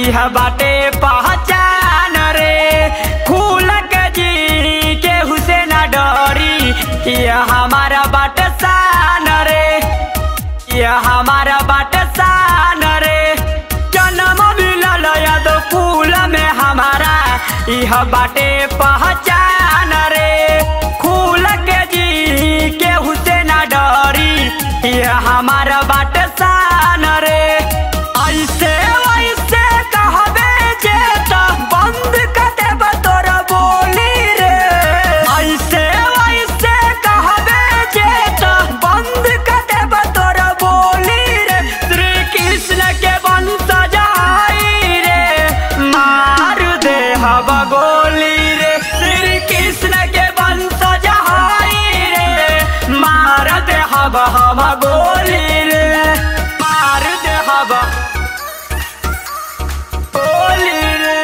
इह बाटे पहचान रे खुल के जी के हुसे ना डरी यह हमारा बाट शान रे यह हमारा बाट शान रे जन्म मिलल याद फूल में हमारा यह बाटे पहचान रे खुल के जी के हुसे ना डरी यह हमारा बाट शान रे ऐसे वैसे कहबे जे त बंद कर देब तोर बोली रे ऐसे वैसे कहबे जे त बंद कर देब तोर बोली रे श्री कृष्ण के वंश जाई रे मार दे हब गोली रे श्री कृष्ण के वंश जाई रे मार दे हब हम गोली रे मार दे हब गोली रे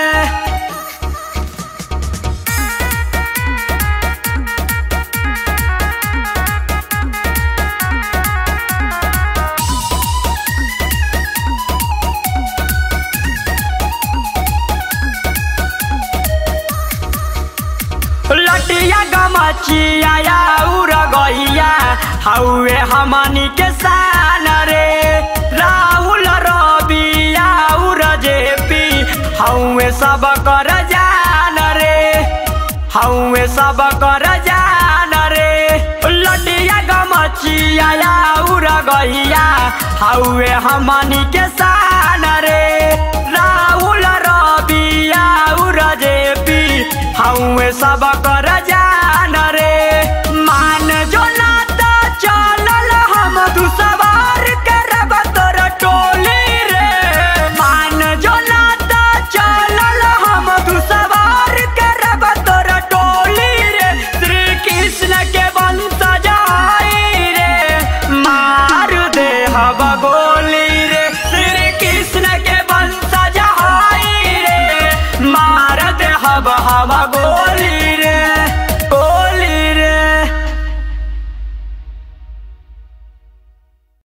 लटिया गमचिया या उर गइया हौवे हमनी के शान रे राहुल रबिया उर जेपी हौवे सब कर जान रे हौवे सब कर जान रे लटिया गमचिया या उर गइया हौवे हमनी के शान रे राहुल रबिया उर जेपी हौवे सब कर